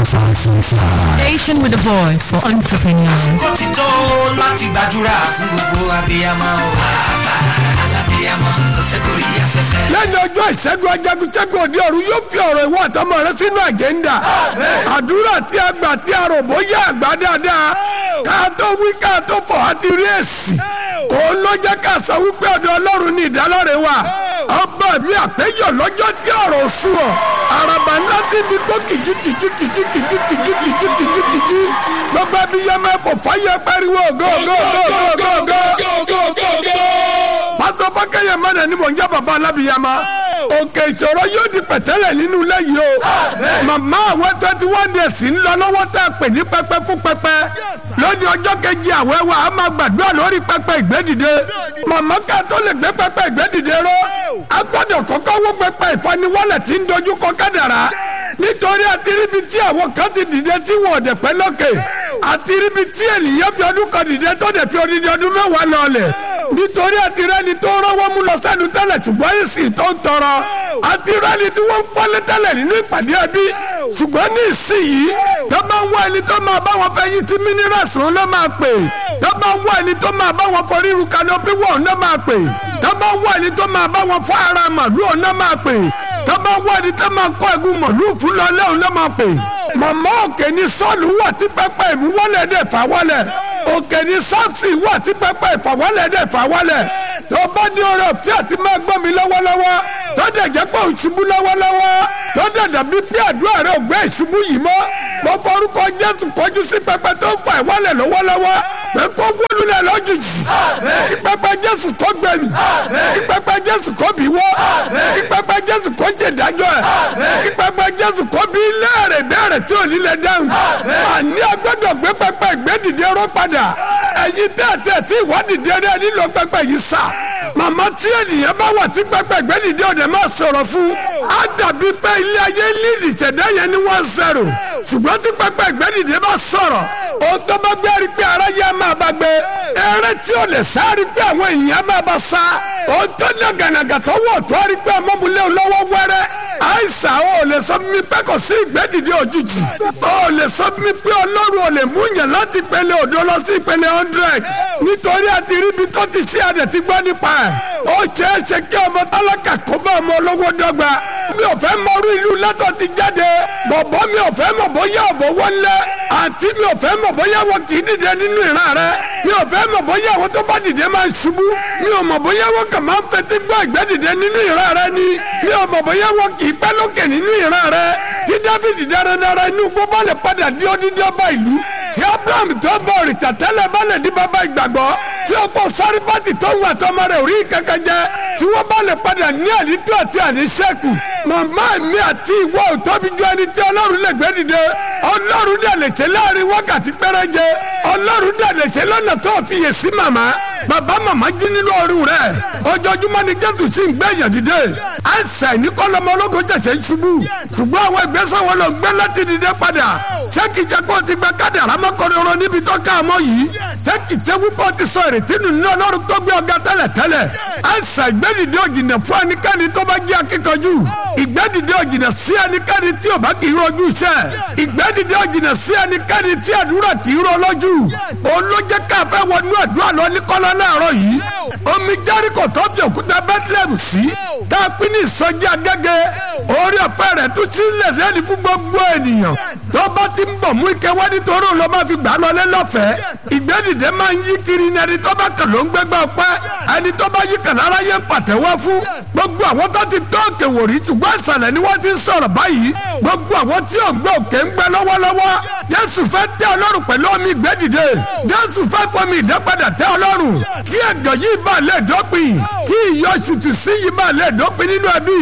105.5. Station with a voice for entrepreneurs. kó ti tó láti gbàdúrà fún gbogbo abiyamọ o. bàbá alábiyamọ tó fẹ́ gorí afẹ́fẹ́. lẹ́nu ọjọ́ ìṣẹ́gun ajagun ṣẹ́gun òde ọ̀run yóò fi ọ̀rọ̀ ìwọ àtọmọ rẹ sínú àjẹ́ńdà àdúrà tí a gbà tí a rò bóyá àgbà dáadáa ká tó wí ká tó fọ̀ á ti rí èsì òun ló jẹ́ ká sọ wípé ọ̀dọ̀ ọlọ́run ní ìdálọ́rẹ̀ wà ọba mi àpéjọ lọ́jọ́ tí ọ̀rọ̀ sùn ọ̀ àràbà ńlá tí mi gbó kìjú kìjú kìjú kìjú kìjú kìjú kìjú kìjú gbogbo ẹbí yẹn máa kò fáyẹ pariwo go go go go go go pásọ fọkẹyẹ mẹrẹ ni mò ń jẹ bàbá alábìyàmá òkè ìṣòro yóò di pẹ̀tẹ́lẹ̀ nínú ilé yìí o màmá àwọn twenty one days ń lọ lọ́wọ́ tá a pè ní pẹpẹ fún pẹpẹ lónìí ọjọ́ kejì àwẹ̀ wa a máa gbàdúrà lórí pẹpẹ ìgbédìde màmá ká tó lè gbé pẹpẹ ìgbédìde ró a gbọ́dọ̀ kọ́kọ́ wó pẹpẹ ìfaniwọ́lẹ̀ tí ń dojú kọ kádàrá nítorí àtiríbi tí àwọn kan ti dìde tí wọn ò dẹ̀ pẹ́ lókè àtiríbi tí ènìyàn fi ọdún kan dìde tó dẹ̀ fi odidi ọdún mẹ́wàá lọ́ọ̀lẹ̀ nítorí àtirẹ́ni tó rọ́wọ́ mú lọ sẹ́nu tẹ́lẹ̀ ṣùgbọ́n ìsìn tó ń tọrọ àtirẹ́ni tí wọ́n ń pọ́lé tẹ́lẹ̀ nínú ìpàdé ẹbí ṣùgbọ́n ní ìsìn yìí tó máa ń wá ẹni tó máa bá wọn fẹ́ yí sí minerals wọn ló máa pè tó máa ń wá ẹni tó máa bá wọn fọ ríru kanopi wọn ló máa pè tó máa ń wá ẹni tó máa bá wọn fọ ara màlúù wọn ló máa pè tó máa ń wá ẹni tó máa kọ́ ẹ̀gún màlúù fún lọ lẹ́hùn ló máa pè màmá òkè ní sọ́ọ̀lù wà tí pẹ́pẹ́ ìmúwọ́lẹ̀ dẹ̀ fà wọlẹ̀ òkè ní sáfsì wà tí pẹ́pẹ́ ìfàwọ́lẹ̀ dẹ̀ fà wọlẹ̀ tó bá ní ọ̀rọ̀ tí a ti máa gbọ́ mi lọ́wọ́lọ́wọ́ tó dẹ̀ jẹ́ pé òṣùbù lọ́wọ́lọ́wọ́ tó dẹ̀ dàbí pé àdúrà rẹ̀ ò gbé ìṣubú yìí mọ́ mo forúkọ Jésù kọjú sí pẹpẹ tó ń fa ìwọ́lẹ̀ lọ́wọ́lọ́wọ́ pé kó wọlúlẹ̀ lójijì kí pẹpẹ Jésù kó gbẹ̀mí kí pẹpẹ Jésù kó bí wọ́ kí pẹpẹ Jésù kó ṣèdájọ́ ẹ̀ kí pẹpẹ Jésù kó bí léèrè béèrè tí ò ní lè dáhùn àní agbọ́dọ̀ gbé pẹpẹ ìgbédìde rọ́ padà ẹ̀yin tẹ́tẹ́ tí ìwádìí dẹ́rẹ́ nílò pẹpẹ yìí sà màmá tí ènìyàn bá wà tí pẹpẹ ìgbédìde ọ̀dẹ̀ máa sọ̀rọ̀ fún á dàbí pé ilé ayé lídìí ṣẹ̀dá yẹn ní one zero ṣùgbọ́n tí pẹpẹ ìgbédìde bá sọ̀rọ̀ ó tó bá gbé rí pé ara yẹn máa bá gbé eré tí ò lè sá rí pé àwọn èèyàn máa bá sá ó tó ní gànàgà tó wọ̀ tó rí pé ọmọbìnrin lọ́wọ́ wẹ́rẹ́ àìsà ó lè sọ mi pé kò sí ìgbédìde òjijì ó lè sọ mi pé ọlọ́run ò lè mú yàn láti pele òdo lọ sí ìpele hundred nítorí àti ríbi tó ti ṣe àdẹ̀ ti gbọ́ nípa ẹ̀ ó ṣeé ṣe kí ọmọ tálákà kó bá ọmọ olówó dọ́gba mi ò fẹ́ mọrú ìlú lẹ́tọ̀ ti jáde bọ̀bọ̀ mi ò fẹ́ mọ̀ bóyá ọ̀bọ̀ wọlé àǹtí mi ò fẹ́ mọ̀ bóyá wọn kì í dìde nínú ìran rẹ mi ò fẹ́ mọ̀ bóyá àwọn tó bá dìde máa ń ṣubú mi ò mọ̀ bóyá wọn kàn máa ń fetí gbọ́ ìgbẹ́ dìde nínú ìran rẹ ni mi ò mọ̀ bóyá wọn kì í pẹ́ lókè nínú ìran rẹ tí Dáfídì dáradára inú gbọ́ lè padà di odidi ọba ìlú tí Abraham tó bọ òrìṣà tẹ́lẹ̀ bá lè di bàbá ìgbàgbọ́ tí ó pọ̀ sárífàtì tó ń wà tọmọ rẹ̀ orí kankan jẹ tí wọ́n bá lè padà ní àdító àti àdísẹ́kù màmá mi àti ìwọ ò tóbi ju ẹni tí ọlọ́run lè gbé dìde ọlọ́run dẹ̀ lè ṣe láàrin wákàtí péréje ọlọ́run dẹ̀ lè ṣe lọ́nà tó fi yè sí màmá bàbá màmá jí nínú ọrùn rẹ̀ ojoojúmọ́ ni jésù sì ń gbé èèyàn dìde àìsàn ní kọ́lọ́mọ ológo jẹ̀sẹ̀ ń ṣubú ṣùgbọ́n àwọn ìgbésẹ̀ wọn ló ń gbé láti dìde padà ṣé kìí ṣe kó o ti gba kádàrá mọ́kànlélọ́rọ́ ọ̀rọ̀ níbi tó ká ọmọ yìí ṣé kìí ṣe wípé o ti sọ ìrètí nù ní ọlọ́run tó gbé ọ̀gá tẹ́lẹ̀ tẹ́lẹ̀ àìsàn ìgbẹ́dìde òjìnà fún ẹnikẹ́ni tó bá jẹ́ akíkanjú ìgbẹ́dìde òjìnà sí ẹnikẹ́ni tí ò bá kì í rojú iṣẹ́ ìgbẹ́dìde òjìnà sí ẹnikẹ́ni tí àdúrà kì í ro lójú olójẹ́ káfẹ́ wọnú àdúrà lọ ní kọ́lá láàárọ̀ yìí omi járíkò tó fi òkúta bethlehem sí tá a pín ní ìsọjí agẹ́gẹ́ orí ọ̀fẹ́ rẹ̀ tún sílẹ̀ lẹ́ni fún gbogbo ènìyàn tó bá ti ń bọ̀ mú ike wá nítorí òun ló máa fi gbà á lọlé lọ́fẹ̀ẹ́ ìgbẹ́dìde máa ń yí kiri ní ẹni tó bá kàn ló ń gbégbá ọpẹ́ ẹni tó bá yí kàn lára yẹn pàtẹ́wọ́ fún gbogbo àwọn tó ti tó òkè wòrí ṣùgbọ́n ìsàlẹ̀ ni wọ́n ti ń sọ̀rọ̀ báyìí gbogbo àwọn tí ò ń gbé òkè ń gbẹ lọ́wọ́lọ́wọ́ jésù fẹ́ tẹ́ ọlọ́run pẹ̀lú omi ìgbẹ́dìde jésù fẹ́ fọmi ìdápadà tẹ́ ọlọ́run kí ẹ̀gàn yìí bá lè dópin kí ìyọ̀ṣùtù sí yìí bá lè dópin nínú ẹbí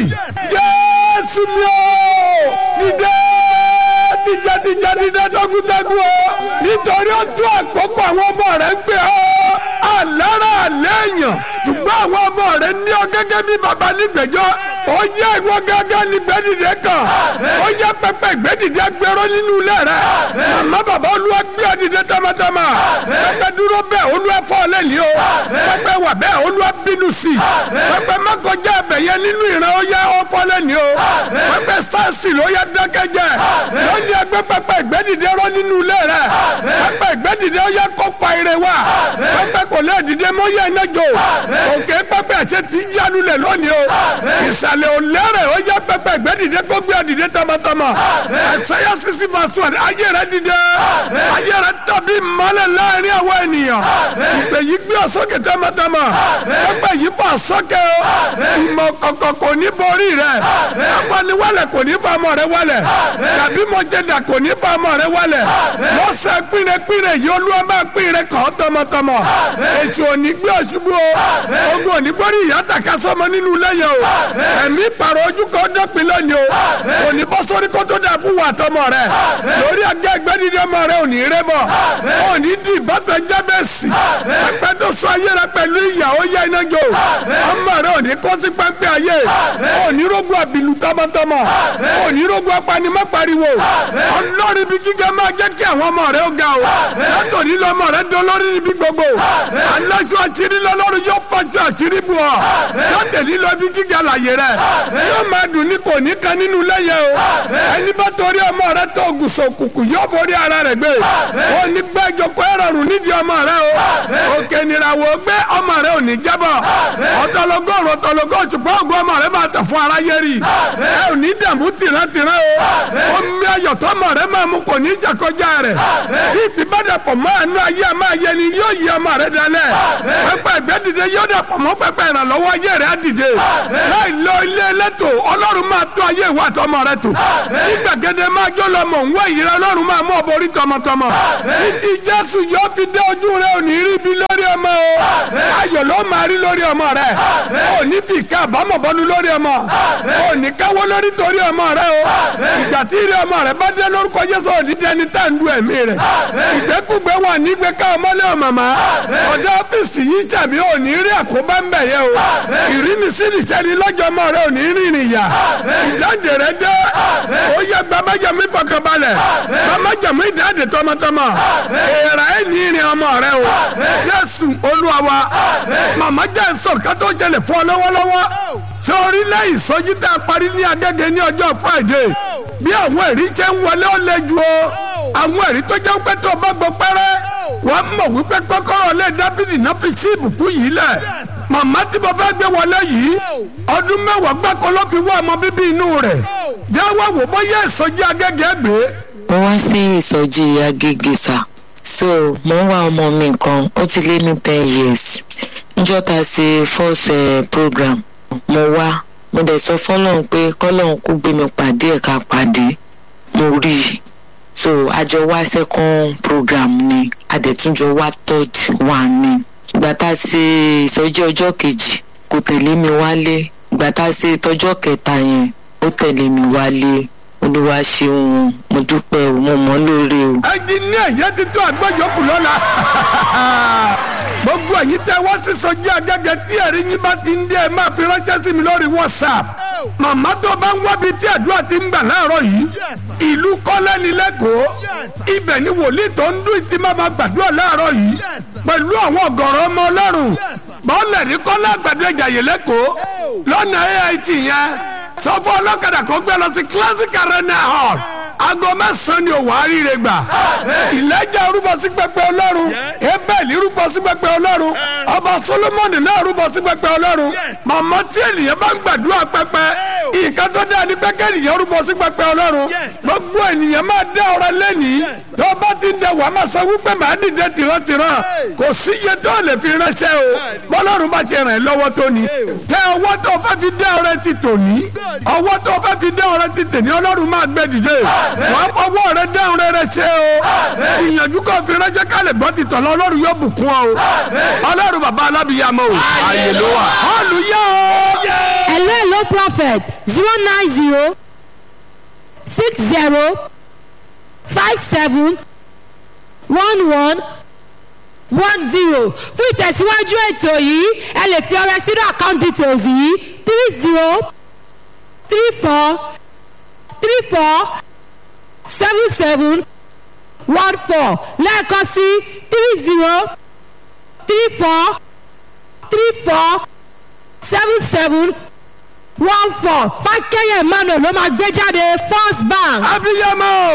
jésù mi ò dìde tìjàtìjà dídá tọkùtẹkù o nítorí ó tó àkókò àwọn ọmọ rẹ ń pè ọ àlára àléèyàn ṣùgbọ́n àwọn ọmọ rẹ ní ọ gẹ́gẹ́ bí baba nígbẹ̀jọ́ ó yẹ ìwọ gángan ní gbẹ́dìde kan ó yẹ pẹpẹ ìgbẹ́dìde gbẹrọ nínú ilé rẹ màmá bàbá olúwa gbé ọ dìde tamatama pẹpẹ dúró bẹ́ẹ̀ olúwa fọ́ ọ lẹ́ni o pẹpẹ wà bẹ́ẹ̀ olúwa bínú sí pẹpẹ mọ́kànjá ẹbẹ̀ yẹn nínú ìran ó yẹ ọ fọ́ lẹ́ni o pẹpẹ sáàsì ló yẹ dákẹ́jẹ́ lónìí gbé pẹpẹ ìgbẹ́dìde rọ nínú ilé rẹ pẹpẹ ìgbẹ́dìde ó yẹ kó fa ire wa pẹpẹ kò lè dìde mọ́ yẹ iná jò òkè pẹpẹ ẹ̀ṣẹ̀ ti yánu lẹ̀ lónìí o ìsàlẹ̀ ò lẹ́rẹ̀ ó yẹ pẹpẹ ìgbẹ́dìde kó gbé ọ̀dìde tọmọtọmọ ẹ̀sẹ̀yà sisi fasuwa ayé rẹ dìde ayé rẹ tàbí mọ́lẹ̀ láàrin àwọn ènìyàn ìpè yìí gbé ọ̀sọ́kè tọmọtọmọ pẹpẹ yìí fà sọ́kè o ìmọ̀ kọ̀kọ̀ kò ní borí rẹ afaniwalẹ̀ kò ní fa ọmọ rẹ wálẹ̀ tàbí mọ̀jẹ̀dà kò ní fa ọmọ rẹ wálẹ̀ lọ́sẹ̀ pínrẹ́pínrẹ́ yìí olúwa máa pínrẹ́ kàn tọmọtọmọ èso òní gbé ọ̀ṣubú o ogun òní gbórí ìyá tàka sọmọ nínú lẹ́yìn o ẹ̀mí pàrọ̀ ojú kan dọ́pin lónìí o òní bọ́ sórí kó tó dà fún wa tọmọ rẹ lórí ẹgbẹ́ ẹgbẹ́dídé ọmọ rẹ òní rẹ bọ̀ òní di ìbátan jábẹ́sì pẹpẹ tó sọ ayé rẹ pẹ̀lú ìyàwó yẹ iná jò ọmọ rẹ òní kó sí pẹ́pẹ́ ayé òní rógun àbìlú tọmọtọmọ òní rógun apanimọ́ pariwo ọlọ́rin bí gíga máa jẹ́ kí àwọn ọmọ rẹ ó ga o látòní lọ́mọ rẹ dán lórí níbi gbogbo aláṣọ àṣírí lọ́lọ́run yóò fọṣọ àṣírí bù ọ́ látòní lọ bí gíga láyé rẹ yóò máa dùn ní kò ní kan nínú lẹ́yẹ o ẹni bá torí ọmọ rẹ tó gùsọ̀ kùkù yóò forí ara rẹ gbé ó ní gbẹ́jọ kó ẹ̀rọ rùn nídìí ọmọ rẹ o òkè nìràwọ̀ gbé ọmọ rẹ ò ní jábọ̀ ọ̀tọ̀lọ́gọ́rùn ọ̀tọ̀lọ́gọ́ ṣùgbọ́n ògùn ọmọ rẹ máa tẹ̀ fún aráyé rí ẹ ò ní dààmú tìrántìrán o omi ayọ̀tọ́ ọmọ rẹ máa mú kò ní ṣàkọjá rẹ̀ tí ìbíbádàpọ̀ máa nú ayé máa yẹ ni yóò yí ọmọ rẹ dalẹ̀ pẹpẹ ẹgbẹ́ dìde yóò dàpọ̀ mọ́ pẹpẹ ìrànlọ́wọ́ ayé rẹ á dìde láì lọ ilé ẹlẹ́tò ọlọ́run máa tó ayé ìwà àtọmọ rẹ tò nígbàgede máa jó lọ mọ̀ nwó ìyẹrẹ ọlọ́run máa mú ọbọ orí tọmọtọmọ títí jésù yóò fi dé ojú rẹ òní rí ibi lórí ọmọ o ayọ̀ ló máa rí lórí ọmọ rẹ òní fi ká àbámọ̀ bọ́nu lórí ọmọ òní káwọ́ lórí torí ọmọ rẹ o ìgbà tí ilé ọmọ rẹ bá dé lórúkọ jésù òní dẹni tá ń du ẹ̀mí rẹ ìgbẹ́kùgbẹ́ wà nígbẹ́ ká ọmọlé o màmá ọ̀dọ́ ọ́fíìsì yìí sàmì òní rí àkóbá ń bẹ̀ yẹ o ìrínisí nìṣẹ́ni lọ́jọ́ ọmọ rẹ òní rìnrìn yà ìdáǹdè rẹ dé ó yẹ gbàmájàmú ìfọkànbalẹ̀ gbàmájàmú ìdáǹdè tọmọtọmọ èèrà ẹ̀ ní ìrìn ọmọ rẹ o jésù olúwa wa màmá jẹ́ sọ ká tó ṣẹlẹ̀ fún ọ lọ́wọ́lọ́wọ́ sórí lẹ́yìn sọ́jí tá a parí ní agẹ́gẹ́ ní ọjọ́ friday bí àwọn ẹ̀rí ṣe ń wọlé ó lé ju o àwọn ẹ̀rí tó jẹ́ pé tó o bá gbọ́ pẹ́rẹ́ wọ́n mọ̀ wípé kọ́kọ́rọ́ lé dáfídì náà fi sí ìbùkún yìí lẹ̀ màmá tí mo fẹ́ gbé wọlé yìí ọdún mẹ́wàá gbáko ló fi wá ọmọ bíbí inú rẹ̀ jáwọ́ wò bóyá ìsọjí agẹ́gẹ́ gbé. mo wá sí ìsọjí agége sá so mo ń wá ọmọ mi kan ó ti lé ní ten years níjọ́ ta ṣe first uh, program mo wá mo dẹ̀ sọ fọlọ́run pé kọ́lọ́run kó gbé mi pàdé ẹ̀ ká pàdé mo rí i so àjọ wá second program ni àdẹ̀túnjọ wá third one ni ìgbà tá a ṣe ìsọjí ọjọ́ kejì kò tẹ̀lé mi wálé ìgbà tá a ṣe tọjọ́ kẹta yẹn ó tẹ̀lé mi wálé olúwa ṣeun mo dúpẹ́ o mo mọ̀ lóore o. ẹnjiníà yẹn ti tó àgbẹ̀yọkù lọ́la gbogbo ẹ̀yin tẹ́ wá sí sọjí agẹ́gẹ́ tí ẹ̀rí yín bá ti ń dé ẹ máa fi ránṣẹ́ sí mi lórí whatsapp màmá tó bá ń wábi tí àdúrà ti ń gbà láàárọ̀ yìí ìlú kọ́lẹ́ni lẹ́kọ̀ọ́ ibẹ̀ ni wòlíì tó ń dún ìtì máa ma gbàdúrà láàárọ̀ yìí pẹ̀lú àwọn ọ̀gọ̀rọ̀ ọmọ ọlọ́run bọ́ọ̀lẹ̀ ní kọ́lá àgbàdo ìjàyè lẹ́kọ̀ọ́ lọ́nà ait yẹn sọ fún ọlọ́kadà kó gbé lọ sí classic arena hall aago mẹ́sàn-án ni òwò àríire gbà ìlẹ́jà rúbọ sí pẹpẹ ọlọ́run ebẹ́ẹ̀lì rúbọ sí pẹpẹ ọlọ́run ọba solomoni náà rúbọ sí pẹpẹ ọlọ́run màmá tí ènìyàn bá ń gbàdúrà pẹpẹ nǹkan tó dáa ní pẹ́kẹ́ ènìyàn rúbọ sí pẹpẹ ọlọ́run gbogbo ènìyàn máa dá ọrẹ lẹ́nìí tó bá ti ń dẹ wàá máa sọ wípé màá dìde tìrantìran kò sí iye tó lè fi ránṣẹ́ o bọ́lọ́run bá ṣe ràn ẹ́ lọ́wọ́ tó ni tẹ ọwọ́ tó fẹ́ fi dá ọrẹ ti tòní ọwọ́ tó fẹ́ fi dá ọrẹ ti tèní ọlọ́run máa gbé dìde wàá fọwọ́ rẹ dáhùn rẹ ṣe o ìyànjú kan fi ránṣẹ́ kálẹ̀ gbọ́ ti tọ̀lọ́ ọlọ́run yóò bùkún ọ o ọlọ́run bàbá alábìyàmọ́ o àyè ló wà hallelujah o. hello hello prophet zero nine zero six zero five seven one one one zero fún ìtẹ̀síwájú ètò yìí ẹ lè fi ọrẹ sínú account details yìí three zero three four three four seven seven one four lẹ́ẹ̀kan sí three zero three four three four seven seven one four fákẹ́yẹ̀ emmanuel ló máa gbé jáde first bank. abiyamọ.